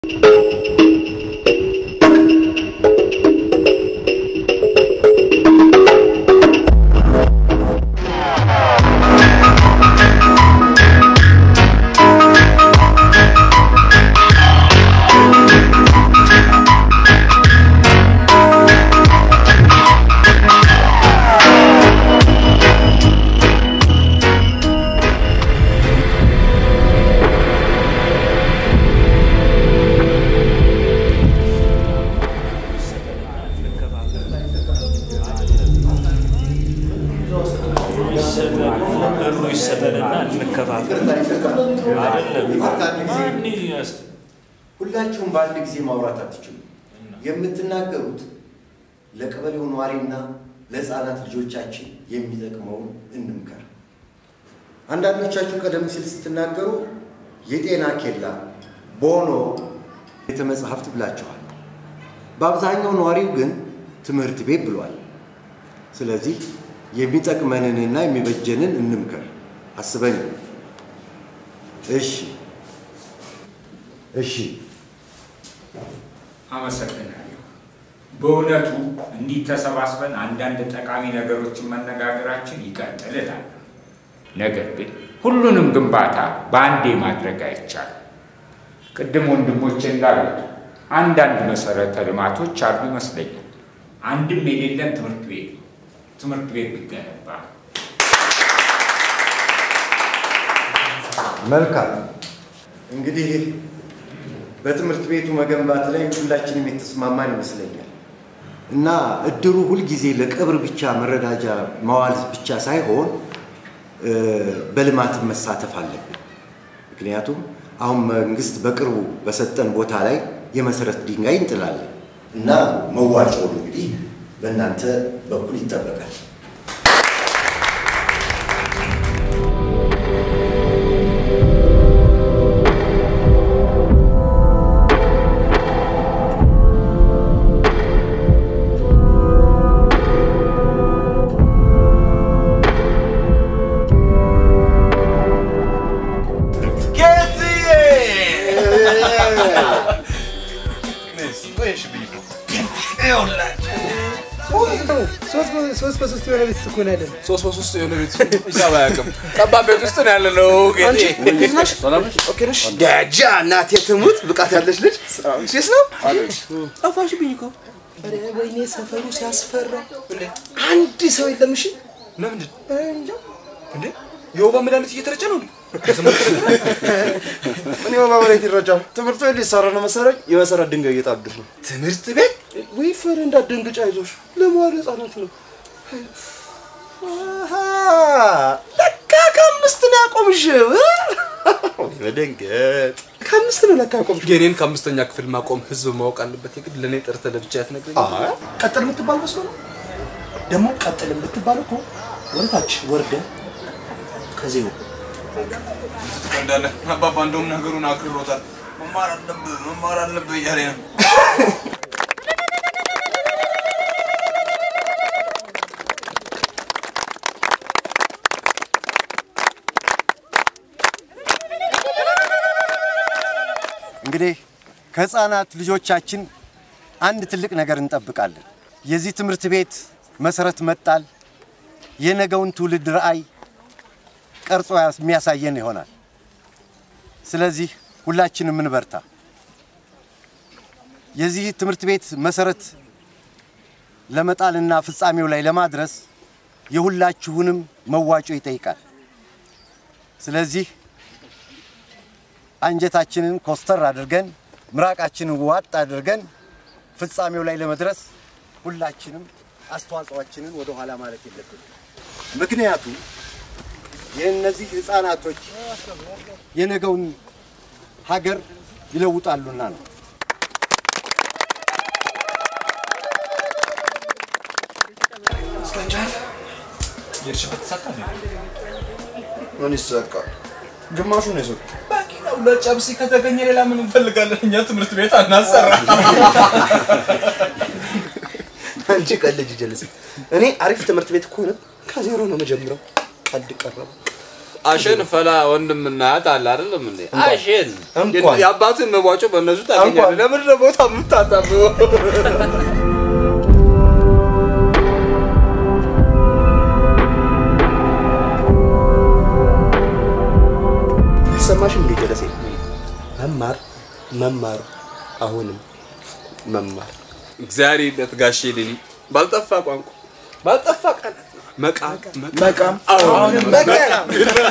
ብሩ ይሰጠንና እንከፋፈል። ሁላችሁም በአንድ ጊዜ ማውራት አትችሉም። የምትናገሩት ለቀበሌው ነዋሪና ለሕፃናት ልጆቻችን የሚጠቅመውን እንምከር። አንዳንዶቻችሁ ቀደም ሲል ስትናገሩ የጤና ኬላ፣ ቦኖ፣ ቤተ መጻሕፍት ብላችኋል። በአብዛኛው ነዋሪው ግን ትምህርት ቤት ብሏል። ስለዚህ የሚጠቅመንንና የሚበጀንን እንምከር አስበን። እሺ እሺ አመሰግናለሁ። በእውነቱ እንዲህ ተሰባስበን አንዳንድ ጠቃሚ ነገሮችን መነጋገራችን ይቀጥል እላለሁ። ነገር ግን ሁሉንም ግንባታ በአንዴ ማድረግ አይቻልም። ቅድም ወንድሞቼ እንዳሉት አንዳንድ መሰረተ ልማቶች አሉ ይመስለኛል። አንድም የሌለን ትምህርት ቤት ነው። ትምህርት ቤት ቢገነባ መልካም እንግዲህ በትምህርት ቤቱ መገንባት ላይ ሁላችንም የተስማማን ይመስለኛል እና እድሩ ሁልጊዜ ለቀብር ብቻ መረዳጃ ማዋል ብቻ ሳይሆን በልማትም መሳተፍ አለብን። ምክንያቱም አሁን መንግስት በቅርቡ በሰጠን ቦታ ላይ የመሰረት ድንጋይ እንጥላለን እና መዋጮውን እንግዲህ በእናንተ በኩል ይጠበቃል። ሶስት በሶስት የሆነ ቤት እኮ ነው ያለን። ሶስት በሶስት የሆነ ቤት ሂሳብ አያውቅም። ጠባብ ቤት ውስጥ ነው ያለ ነው። ዳጃ እናቴ ትሙት ብቃት ያለች ልጅ ሴስ ነው ጠፋሽብኝ እኮ። ኧረ ወይኔ ሰፈሩ ሲያስፈራ። አንድ ሰው የለም። እሺ ለምንድን እንጃ እንዴ? የወባ መድኃኒት እየተረጨ ነው። እኔ በማለት ይረጃል። ትምህርት ቤት ሊሰራ ነው መሰለኝ። የመሰረት ድንጋይ እየጣዱት ነው። ትምህርት ቤት ወይ ፈር እንዳትደንግጭ፣ አይዞሽ ለመዋለ ህጻናት ነው። አሃ፣ ለካ ከአምስት ነው ያቆምሽው። መደንገጥ ከአምስት ነው ለካ ያቆምሽው። የኔን ከአምስተኛ ክፍል ማቆም ህዝብ ማወቅ አለበት። የግድ ለእኔ ጠርተህ ለብቻ ያትነግረኝ። ቀጥል የምትባል መስሎ ነው። ደግሞ ቀጥል የምትባል እኮ ወደታች ወርደ ከዜሮ እንዳለ አባባ እንደውም ነገሩን አክርሮታል። መማር አለብህ መማር አለብህ እያለ ነው። እንግዲህ ከህፃናት ልጆቻችን አንድ ትልቅ ነገር እንጠብቃለን። የዚህ ትምህርት ቤት መሰረት መጣል የነገውን ትውልድ ራዕይ ቀርጾ የሚያሳየን ይሆናል። ስለዚህ ሁላችንም እንበርታ። የዚህ ትምህርት ቤት መሰረት ለመጣልና ፍጻሜው ላይ ለማድረስ የሁላችሁንም መዋጮ ይጠይቃል። ስለዚህ አንጀታችንን ኮስተር አድርገን ምራቃችንን ዋጥ አድርገን ፍጻሜው ላይ ለመድረስ ሁላችንም አስተዋጽኦአችንን ወደ ኋላ ማለት የለብንም። ምክንያቱም የእነዚህ ህፃናቶች የነገውን ሀገር ይለውጣሉና ነው። የሄድሽበት ተሳካ ምን ይሳቃል? ግማሹ ነው የሰጡት። በቂ ነው። ለጨብሲ ከተገኘ ሌላ ምን እንፈልጋለን? እኛ ትምህርት ቤት አናሰራ። አንቺ ቀልጅ ጀለስ። እኔ አሪፍ ትምህርት ቤት ከሆነ ከዜሮ ነው መጀምረው። ቀልድ ቀረበ። አሸን ፈላ ወንድም እና እህት አለ አይደለም እንዴ? አሸን እንኳን። የአባትን መቧጮ በእነሱ ታገኛለህ። ለምንድን ነው ቦታ የምታጣብበው? ሰማሽ እንዴ ጀለሴ? መማር መማር አሁንም መማር እግዚአብሔር ይለት ጋሼ ሌሊ ባልጠፋ ቋንቋ ባልጠፋ ቃላት መቃም መቃም አሁንም መቃም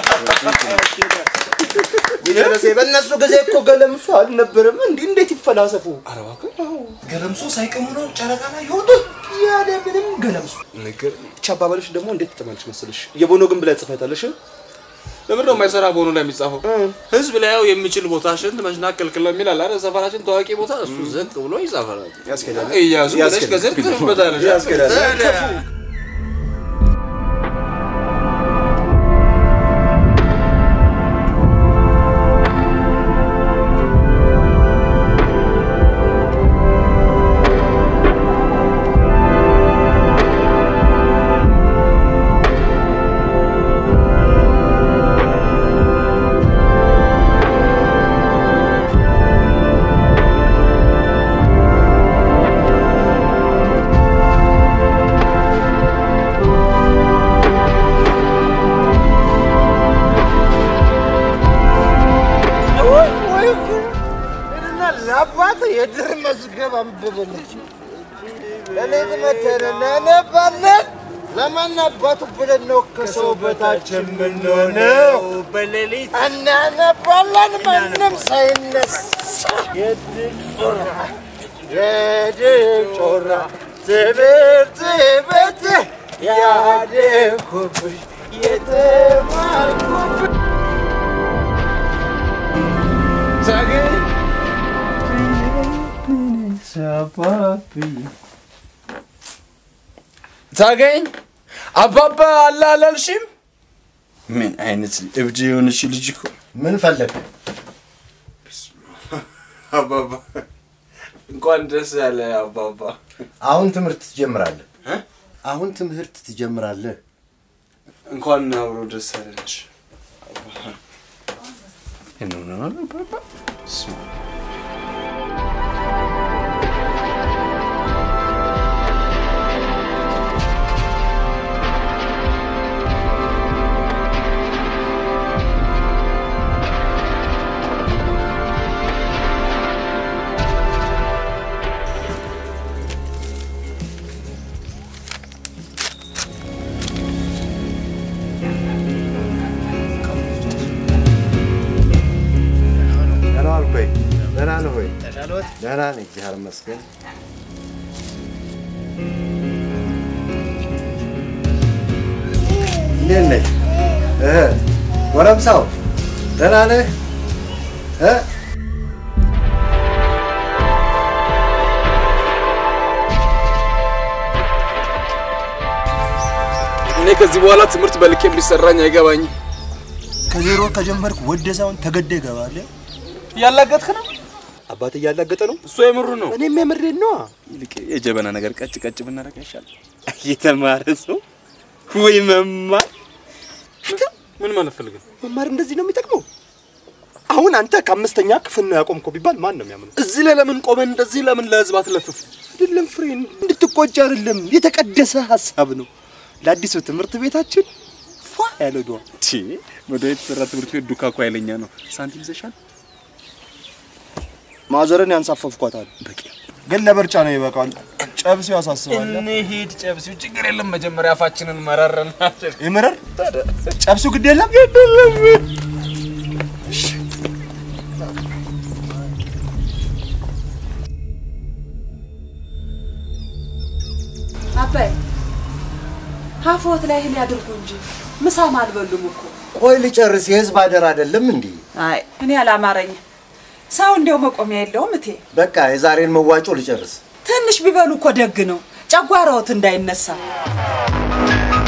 ጀለሴ በእነሱ ጊዜ እኮ ገለምሶ አልነበረም። እንዲህ እንዴት ይፈላሰፉ? ገለምሶ ሳይቀሙ ነው ጨረቃ ላይ የወጡት ያለ ምንም ገለምሶ ነገር ብቻ አባባልሽ ደግሞ እንዴት ትጠማልሽ መሰለሽ? የቦኖ ግን ብላ ጽፈታለሽ ለምን ነው የማይሰራ በሆኑ ላይ የሚጻፈው? ህዝብ ላያው የሚችል ቦታ ሽንት መሽናት ክልክል ነው የሚል አለ አይደል? ሰፈራችን ታዋቂ ቦታ እሱ ዝቅ ብሎ ይጻፋል። ያስኬዳል። እያዙ ብለሽ ያስኬዳል። ከዘር ትጽፍበታለሽ። ያስኬዳል። ለአባት የድር መዝገብ አንብብልኝ ለሌት መተን እናነባለን። ለማን አባቱ ብለን ነው ከሰው በታች የምንሆነው? በሌሊት እናነባለን ማንም ሳይነሳ። የድል ጮራ የድል ጮራ ትምህርት ቤት ያደግኩብሽ የተማርኩብሽ ታገኝ አባባ አለ አላልሽም? ምን አይነት እብድ የሆነች ልጅ እኮ ምን ፈለግ? አባባ እንኳን ደስ ያለ አባባ። አሁን ትምህርት ትጀምራለህ። አሁን ትምህርት ትጀምራለህ። እንኳን አብሮ ደስ ያለሽ። ደህና ዋልክ ወይ? ደህና ነህ ወይ? ደህና ነኝ፣ እግዚአብሔር ይመስገን። እንዴት ነህ? እህ ጎረምሳው ደህና ነህ? እ እኔ ከዚህ በኋላ ትምህርት በልክ የሚሰራኝ አይገባኝም። ከዜሮ ከጀመርክ ወደ ሳይሆን ተገደ ይገባል። እያላገጥክ ነው። አባት እያላገጠ ነው። እሱ የምሩ ነው። እኔም የምሬን ነዋ። ይልቅ የጀበና ነገር ቀጭ ቀጭ ብናደርግ አይሻልም? የተማረ ሰው ወይ መማር ምን ማለት ፈልገህ? መማር እንደዚህ ነው የሚጠቅመው። አሁን አንተ ከአምስተኛ ክፍል ነው ያቆምከው ቢባል ማን ነው የሚያምነው? እዚህ ላይ ለምን ቆመን እንደዚህ ለምን ለህዝብ አትለፍፍ? አይደለም ፍሬን እንድትቆጭ አይደለም፣ የተቀደሰ ሀሳብ ነው። ለአዲሱ ትምህርት ቤታችን ፏ ያለ ዷ ወደ የተሰራ ትምህርት ቤት ዱካ እኮ ኃይለኛ ነው። ሳንቲም ይዘሻል? ማዘርን ያንሳፈፍኳታል። በቂ ግን ለምርጫ ነው ይበቃል። ጨብሴው ያሳስባል። እንሂድ። ጨብሲው ችግር የለም። መጀመሪያ አፋችንን መረረን። ይምረር ጨብሱ ግድ የለም አባይ ሀፎት ላይ እህል ያድርጉ እንጂ ምሳም አልበሉም እኮ። ቆይ ልጨርስ። የህዝብ አደር አይደለም እንዲህ? አይ እኔ አላማረኝም። ሰው እንዲያው መቆሚያ የለውም እቴ። በቃ የዛሬን መዋጮ ልጨርስ። ትንሽ ቢበሉ እኮ ደግ ነው፣ ጨጓራዎት እንዳይነሳ።